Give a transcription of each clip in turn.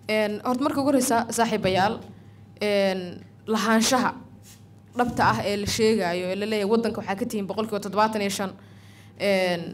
Een, horta marka ugu horeysa saaxiibayaal een, lahaanshaha dhabta ah ee la sheegayo ee la leeyahay waddanka waxaa ka tihiin boqolkiiba toddobaatan iyo shan een,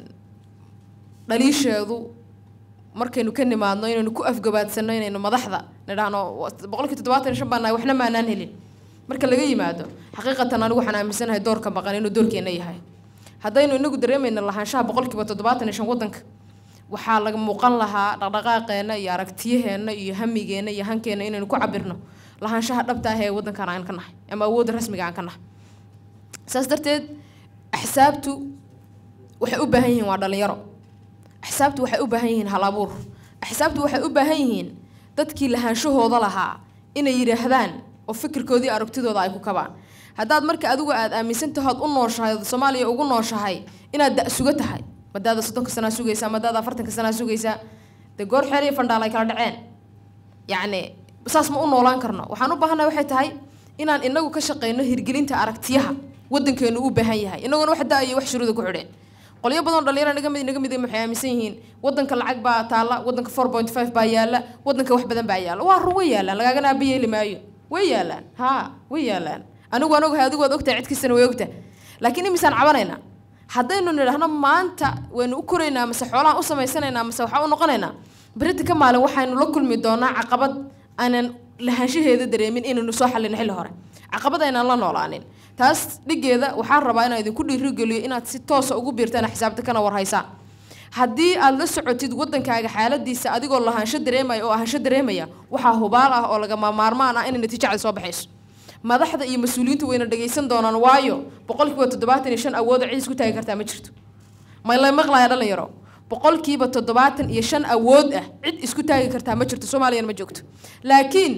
dhaliisheedu markaynu ka nimaadno inaynu ku afgabaadsano inaynu madaxda nidhaahno boqolkiiba toddobaatan iyo shan baan nahay waxna maanaan helin marka laga yimaado xaqiiqatan anigu waxaan aaminsanahay doorka maqan inuu doorkeena yahay haddaynu inagu dareemayno lahaanshaha boqolkiiba toddobaatan iyo shan waddanka waxaa laga muuqan lahaa dhaqdhaqaaqeenna iyo aragtiyaheenna iyo hamigeenna iyo hankeenna inaynu ku cabirno lahaanshaha dhabta ah ee waddankan aan ka nahay ama awoodda rasmiga aan ka nahay saas darteed axsaabtu waxay u baahan yihiin waa dhalinyaro axsaabtu waxay u baahan yihiin hal abuur axsaabtu waxay u baahan yihiin dadkii lahaanshahooda lahaa inay yidhaahdaan oo fikirkoodii aragtidooda ay ku kabaan haddaad marka adigu aad aaminsan tahood u nooshahay ood soomaaliya ugu nooshahay inaad da suga tahay madaada soddonka sanaa sugaysaa madaada afartanka sanaa sugaysaa dee goor xeer iyo fandhaal ay kala dhaceen yacni saas ma u noolaan karno waxaan u baahannahay waxay tahay inaan inagu ka shaqeyno hirgelinta aragtiyaha waddankeenu u baahan yahay inaguna wax da-iyo wax shuruuda ku xidheen qolyo badan oo dhalinyaro naga mid naga mid ah waxay aaminsan yihiin waddanka lacag baa taalla waddanka four point five baa yaalla waddanka wax badan baa yaalla waa run way yaallaan lagaagana aaba yeeli maayo way yaallaan haa way yaallaan anigu aan ogahay adigu waad ogtahay cid kastana way ogtahay laakiin imisaan cabanaynaa haddaynu nidhaahno maanta waynu u koraynaa mase xoolahan u samaysanaynaa mase waxaa u noqonaynaa berita ka maalin waxaynu la kulmi doonaa caqabad aanan lahaanshaheeda dareemin inaynu soo xallino xilli hore caqabad aynaan la noolaanin taas dhigeeda waxaan rabaa inaan idinku dhiirigeliyo inaad si toosa ugu biirtaan xisaabta kana warhaysaan haddii aad la socotid waddankaaga xaaladiisa adigoo lahaansho dareemaya oo ahaansho dareemaya waxaa hubaal ah oo lagama maarmaan ah inay natiijacda soo baxayso madaxda iyo mas-uuliyiintu wayna dhagaysan doonaan waayo boqolkiiba toddobaatan iyo shan awooda cid isku taagi kartaa ma jirto mayla maqlaya dhalinyaro boqolkiiba toddobaatan iyo shan awood ah cid isku taagi kartaa ma jirto soomaaliyana ma joogto laakiin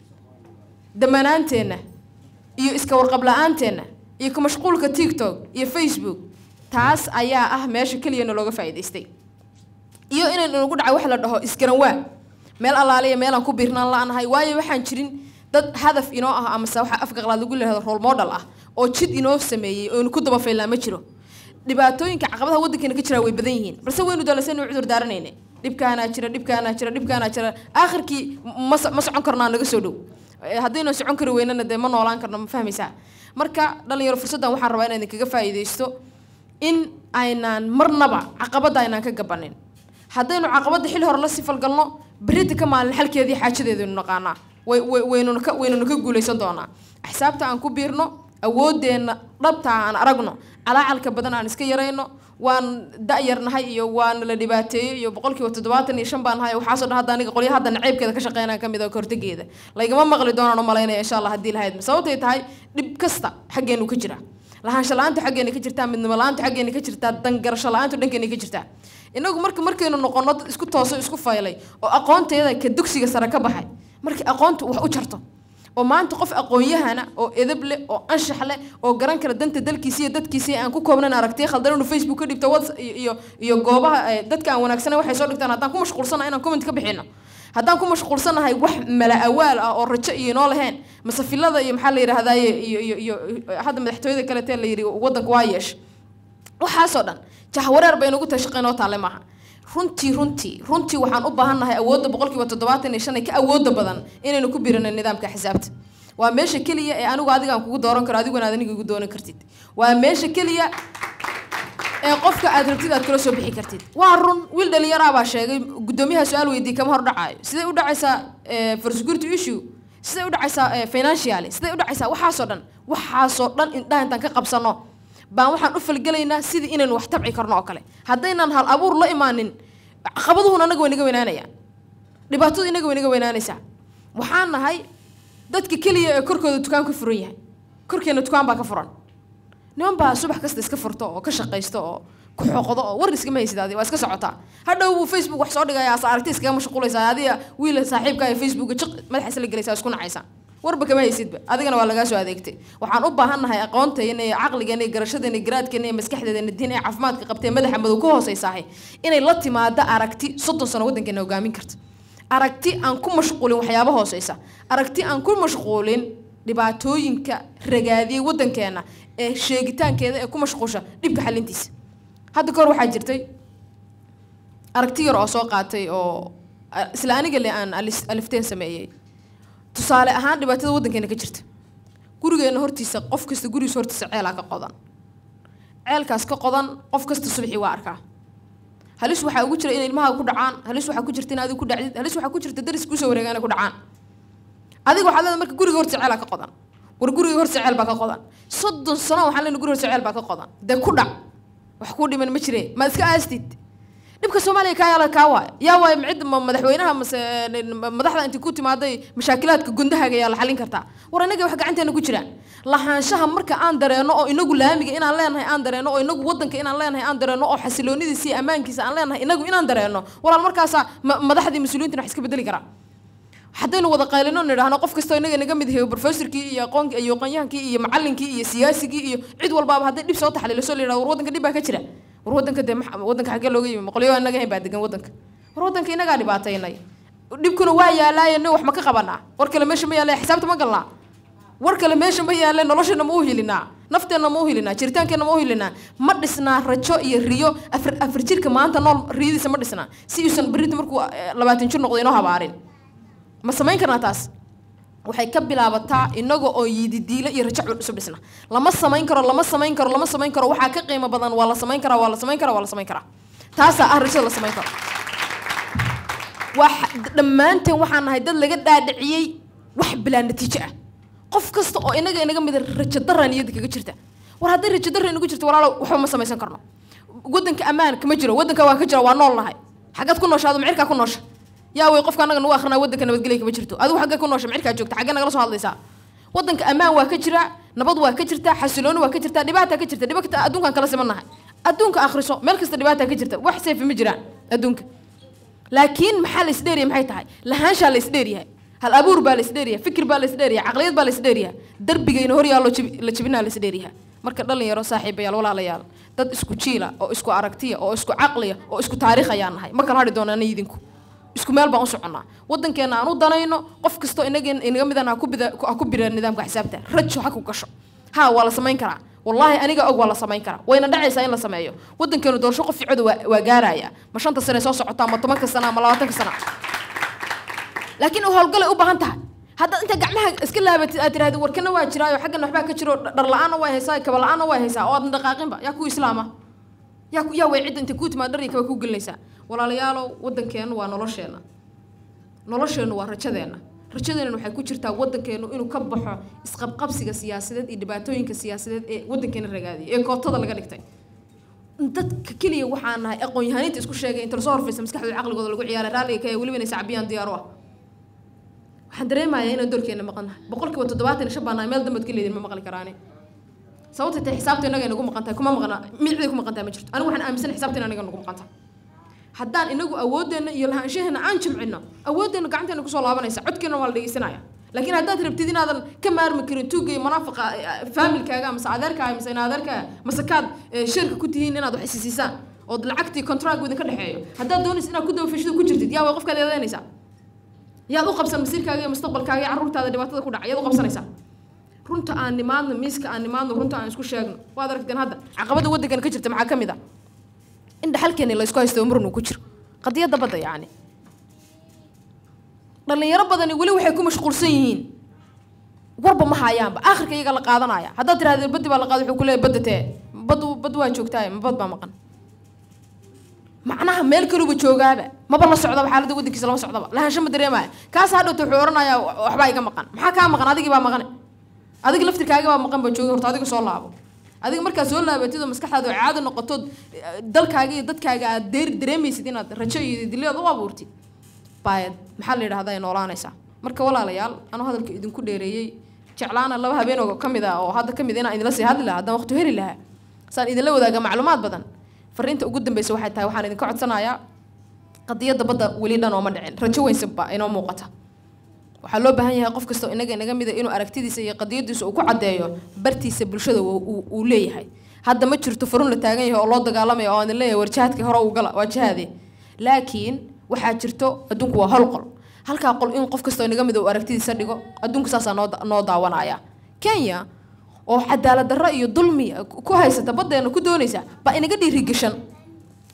damanaanteenna iyo iska warqab la-aanteena iyo ku mashquulka tiktok iyo facebook taas ayaa ah meesha keliyana looga faa'iidaystay iyo inaynu nagu dhacay wax la dhaho isgaranwaa meel allaaliya meelaan ku biirnaan la-nahay waayo waxaan jirin dad hadaf inoo ah amase waxa afka qalaad lagu leehdo role model ah oo jid inoo sameeyey oo inu ku dabafaylnaa ma jiro dhibaatooyinka caqabadaha waddankeena ka jiraa way badan yihiin balse waynu daalasaynu cudur daaranayne dhibkaanaa jira dhibkaanaa jira dhibkaanaa jira aakhirkii ma ma socon karnaa naga soo dhow haddaynu socon kari weynana dee ma noolaan karno ma fahmaysaa marka dhalinyaro fursaddan waxaan rabaa inaan idinkaga faa'iidaysto in aynaan marnaba caqabadda aynaan ka gabanin haddaynu caqabadda xilli hore la sifalgalno berita ka maalin xalkeedii xaajadeedaynu naqaanaa way way waynuna ka waynuna ka guulaysan doonaa axsaabta aan ku biirno awoodeenna dhabta aan aragno calaacalka badan aan iska yarayno waan da-yarnahay iyo waan la dhibaateeyo iyo boqolkiiba toddobaatan iyo shan baan nahay waxaasoo dhan hadda aniga qolyo hadda naceybkeeda ka shaqeynaan ka mid ah kahortegeeda laygama maqli doonaan u malaynaya insha allah haddii lahayd sababtay tahay dhib kasta xaggeenu ka jira lahaansho la-aantu xaggeena ka jirtaa midnimo la-aantu xaggeena ka jirtaa dangarasho la-aantu dhankeena ka jirtaa inagu marka markaynu noqono dad isku tooso isku faylay oo aqoonteeda ka dugsiga sare ka baxay markii aqoontu wax u jarto oo maanta qof aqoon-yahana oo edab leh oo anshax leh oo garan kara danta dalkiisa iyo dadkiisa aan ku koobnayn aragtiya khaldan inuu facebook ka dhigto whats iyo iyo goobaha dadka aan wanaagsanayn waxay soo dhigtaan haddaan ku mashquulsanahay inaan comment ka bixino haddaan ku mashquulsanahay wax mala awaal ah oo rajo iyo inoo lahayn masafilada iyo maxaa la yidhahdaaye iyo iyo iyo hadda madaxtooyada kaletee la yidhi waddanka waa yeesha waxaasoo dhan jahwareer bay nagu tahay shaqeynoo taale maaha runtii runtii runtii waxaan u baahannahay awoodda boqolkiiba toddobaatan iyo shan ee ka awooda badan inaynu ku biirano nidaamka xisaabta waa meesha keliya ee anigu adiga aan kugu dooran karo adiguna aad aniga igu dooran kartid waa meesha keliya ee qofka aad rabtid aad kula soo bixi kartid waa run wiil dhalinyaraa baa sheegay guddoomiyaha su-aal weydiiyey kama hor dhacaayo siday u dhacaysaa for security issue siday u dhacaysaa financially siday u dhacaysaa waxaasoo dhan waxaasoo dhan indhaha intaan ka qabsano baan waxaan u falgelaynaa sidii inaynu wax tabci karno oo kale haddaynaan hal abuur la imaanin caqabaduhuna anaga way naga weynaanayaan dhibaatadu inaga way naga weynaanaysaa waxaan nahay dadka keliya ee korkooda dukaan ka furan yahay korkeena dukaan baa ka furan niman baa subax kasta iska furto oo ka shaqaysto oo ku xoqdo oo war iskama haysid adi waa iska socotaa hadhow buu facebook wax soo dhigaya asa aragti iskaga mashquulaysaa adiga wiil saaxiibka ee facebooka jiq madaxa isla gelaysaa isku nacaysaa warba kama haysidba adigana waa lagaa soo adeegtay waxaan u baahannahay aqoonteena iyo caqligeena iyo garashadeena iyo garaadkeena iyo maskaxdeena diin ee caafimaadka qabtee madaxa madow ka hooseysahay inay la timaado aragti soddon sano waddankeena hogaamin karta aragti aan ku mashquulin waxyaaba hooseysa aragti aan ku mashquulin dhibaatooyinka ragaadiyey waddankeena ee sheegitaankeeda ee ku mashquusha dhibka xalintiisa hadda kahor waxaa jirtay aragti yar oo soo qaatay oo isla aniga le aan alis- alifteen sameeyey tusaale ahaan dhibaatada waddankeena ka jirta gurigeena hortiisa qof kasta gurigiisa hortiisa ceelaa ka qodan ceelkaas ka qodan qof kasta subaxii waa arkaa halis waxaa ugu jira in ilmaha ku dhacaan halis waxaa ku jirta in adigu ku dhacdid halis waxaa ku jirta daris kusoo wareegaan ku dhacaan adiga waxaad leedahay marka guriga hortiisa ceelaa ka qodan war guriga hortiisa ceel baa ka qodan soddon sano waxaan leenahay guriga hortiisa ceel baa ka qodan dee ku dhac wax kuu dhiman ma jire ma iska aastid dhibka soomaaliya kaa yaala kaa waay yaa waay cid ma madaxweynaha mase madaxda intii ku timaaday mashaakilaadka gundahaaga yaa la xallin kartaa war inaga wax gacanteena ku jiraan lahaanshaha marka aan dareeno oo inagu laamiga inaan leenahay aan dareeno oo inagu wadanka inaan leenahay aan dareeno oo xasiloonidiisa iyo ammaankiisa aan leenahay inagu inaan dareeno walaal markaasaa ma- madaxdii mas-uuliyiintina wax iska bedeli karaa haddaynu wada qaylino nidhaahno qof kastoo inaga naga mid yahay professorkii iyo aqoon iyo aqoonyahankii iyo macallinkii iyo siyaasigii iyo cid walbaaba hadday dhib soo taxliiliso la yidhahdo war waddanka dhib baa ka jira war waddanka dee maxa- waddanka xaggee looga yimi maqolyo inaga hayn baa degan waddanka war waddanka inagaa dhibaataynay dhibkuna waa yaalaaye nin wax ma ka qabanaa war kale meesha ma yaalla xisaabta ma galnaa war kale meesha ma yaalle noloshana ma u hilinaa nafteenna ma u hilinaa jiritaankeenna ma u hilinaa ma dhisnaa rajo iyo riyo afar afar jirka maanta nool riyadiisa ma dhisnaa si uusan berrita markuu eh, labaatan jir noqdo inoo habaarin ma samayn karnaa taas waxay ka bilaabataa inaga oo yididiilo iyo rajo isu dhisna lama samayn karo lama samayn karo lama samayn karo waxaa ka qiimo badan waa la samayn karaa waa la samayn karaa waa la samayn karaa taasaa ah rajada la samayn karo waa xa- dhammaanteen waxaan nahay dad laga dhaadhiciyey wax bilaa natiijo ah qof kasta oo inaga inaga mida rajo darra niyadda kaga jirta war hadday rajo darra inagu jirto walaalo waxba ma samaysan karno waddanka ammaan kama jiro waddanka waa ka jira waa nool nahay xaggaad ku nooshaado macirkaa ku noosha yaa wey qofka anaga nagu akrinaa waddanka nabadgelya kama jirto adigu xaggee ku noosha macirkaa joogta xaggee nagala soo hadlaysaa waddanka ammaan waa ka jira nabad waa ka jirta xasilooni waa ka jirta dhibaata ka jirta dhibata adduunkaan kala siman nahay adduunka akhriso meel kasta dhibaata ka jirta wax seefi ma jiraan adduunka laakiin maxaa la isdheeriya maxay tahay lahaanshaa la isdheeryahay hal abuur baa la isdheeryahay fikir baa la isdheeryahay caqliyad baa la isdheeryahay darbigayna hor yaallo jibi- la jibinaa la isdheeryahay marka dhalinyaro saaxiibayaal walaalayaal dad isku jiila oo isku aragtiya oo isku caqliya oo isku taariikh ayaan nahay ma kala hadhi doonana idinku isku meel baan u soconnaa waddankeena aan u danayno qof kastoo inaga inaga midan ha ku bida ha ku bira nidaamka xisaabta rajo ha ku gasho ha waa la samayn karaa wallaahi aniga og waa la samayn karaa wayna dhacaysaa in la sameeyo waddankeenu doorasho qof ficooda waa, waa gaaraya ma shanta sane soo socota ama tobanka sana ama labaatanka sana laakiin howlgalay u baahan tahay haddaad inta gacmaha iska laabatid aad tirahdid warkana waa jiraayo xaggana waxbaa ka jiro dhar la-aanna waa haysaa kaba la-aanna waa haysaa oo aadan dhaqaaqinba yaa ku islaama yaa ku- yaa way cidda intay kuu timaad dhar iyo kaba ku gelinaysaa walaalayaalow waddankeennu waa nolosheenna nolosheennu waa rajadeenna rajadeenna waxay ku jirtaa waddankeennu inuu ka baxo isqabqabsiga siyaasadeed iyo dhibaatooyinka siyaasadeed ee waddankeena ragaadiyay ee kootada laga dhigtay dadka keliya waxaan nahay aqoon-yahaniinta isku sheegay inta lasoo horfaysa maskaxdooda caqligooda lagu ciyaaray raalliga ka weliba inay sacbiyaan diyaar u ah waxaan dareemayaa inaan doorkeena maqan nahay boqolkiiba toddobaatan iyo shan baan nahay meel dambaad ka leedin ma maqli karaani sababta tay xisaabta inaga inagu maqan tahay kuma maqna micday ku maqan tahay ma jirto anigu waxaan aaminsan xisaabta inaga nagu maqan tahay haddaan inagu awoodeenna iyo lahaanshaheena aan jimcino awoodeenna gacanteena kusoo laabanaysa codkeena waa la dhegeysanaya laakiin haddaad rabtid inaadan ka maarmi karin tuugga iyo munaafiqa eh, faamilkaaga mase adeerkaaga mase in adeerkaaga mase kaad eh, sheerka ku tihiin inaad wax isisiisaan ood lacagtii contract idinka dhexeeyo haddaad doonaysa inaad ku dawafishada ku jirtid yaa way qofkaad eedeynaysaa yaad u qabsan masiirkaaga iyo mustaqbalkaaga iyo carruurtaada dhibaatada ku dhaca yaad u qabsanaysaa runta aan nimaadno miiska aan nimaadno runta aan isku sheegno waad aragteen hadda caqabada waddankan ka jirta maxaa ka mid ah in dhaxalkeeni la isku haysto umrun uu ku jiro qadiyadda badda yacni dhalinyaro badani weli waxay ku mashquulsan yihiin warba ma hayaanba aakhirka iyaga la qaadanaya haddaad tirahdee baddi baa la qaada wuxuu ku leeyahay badda tee bad bad waa joogtaaye ma bad baa maqan macnaha meel kaluba joogaaba maba la socdaba xaaladda waddankiisa lama socdaba lahaansho ma dareemaya kaas hadhowta wuxuu odhanayaa waxbaa iga maqan maxaa kaa maqan adigii baa maqane adiga laftirkaaga baa maqan baa joogay horta adiga soo laabo adiga markaad soo laabatid oo maskaxdaada oo caado noqotood eh, dalkaaga iyo dadkaaga aad deer dareemaysid inaad rajo iyo dileed u abuurtid baayad maxaa la yidhahdaa ay noolaanaysaa marka walaalayaal anuu hadalka idinku dheereeyey jeclaana laba habeen oo ka mid ah oo hadda ka mid inaan idinla sii hadli lahaa haddaan waqti heli lahaa saan idinla wadaaga macluumaad badan fariinta ugu dambeysa waxay tahay waxaan idinka codsanayaa qadiyadda badda weli dhan ooma dhicin rajo weynsiba inoo muuqata waxaa loo baahan yahay qof kastoo inaga inaga mida inuu aragtidiisa iyo qadiyadiisa uu ku caddeeyo bartiisa bulshada uu- uu uu leeyahay hadda ma jirto furun la taagan yahay oo loo dagaalamayo oo aan idin leeyahay war jihaadkii hore uu gala waa jihaade laakiin waxaa jirto adduunku waa hol qol halkaa qol in qof kastoo inaga mida uu aragtidiisa dhigo adduunku saasaa noo da- noo daawanaya kenya oo cadaalad darro iyo dulmi ku haysata baddeena ku doonaysa baa inaga dhiirigashan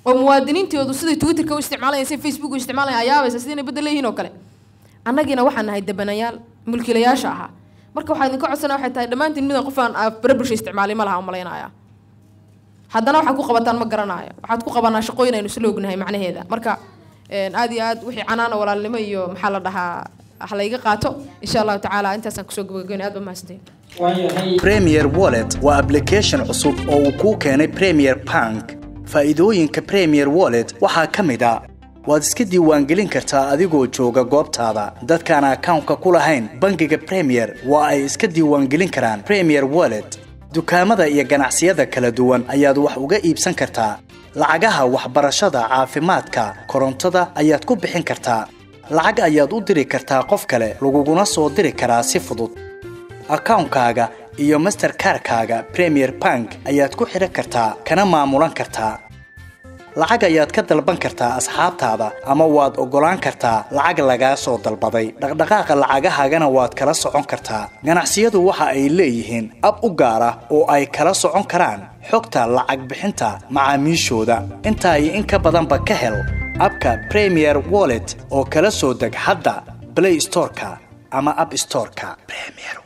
oo muwaadiniintoodu siday twitterka u isticmaalayaan siday facebook u isticmaalayaan ayaabaysa sidii inay bedel leeyihiin oo kale annagiina waxaan nahay debanayaal mulkiilayaasha ahaa marka waxaa idinka codsana waxay tahay dhammaantiin midan qof aan barabulsha isticmaalay ma laha u malaynaya haddana waxaad ku qabataan ma garanayo waxaad ku qabanaa shaqooyin aynu isla ognahay macnaheeda marka aad iyo aad wixii canaana walaalnimo iyo maxaa la dhahaa halayga qaato insha allahu tacaala intaasaan kusoo gabagabeynay aad ba mahadsantahin premier wallet waa application cusub oo uu kuu keenay premier bank faa'iidooyinka premier wallet waxaa ka mid a waad iska diiwaangelin kartaa adigoo jooga goobtaada dadkaan akawnka ku lahayn bangiga premier waa ay iska diiwaangelin karaan premier wallet dukaamada iyo ganacsiyada kala duwan ayaad wax uga iibsan kartaa lacagaha waxbarashada caafimaadka korontada ayaad ku bixin kartaa lacag ayaad u diri kartaa qof kale laguguna soo diri karaa si fudud akawnkaaga iyo masterkarkaaga premier bank ayaad ku xidhan kartaa kana maamulan kartaa lacag ayaad ka dalban kartaa asxaabtaada ama waad oggolaan kartaa lacag lagaa soo dalbaday dhaqdhaqaaqa lacagahaagana waad kala socon kartaa ganacsiyadu waxa ay leeyihiin ab u gaar ah oo ay kala socon karaan xogta lacag bixinta macaamiishooda intaa iyo in ka badanba ka hel abka premier wallet oo kala soo deg hadda blay storeka ama ab storeka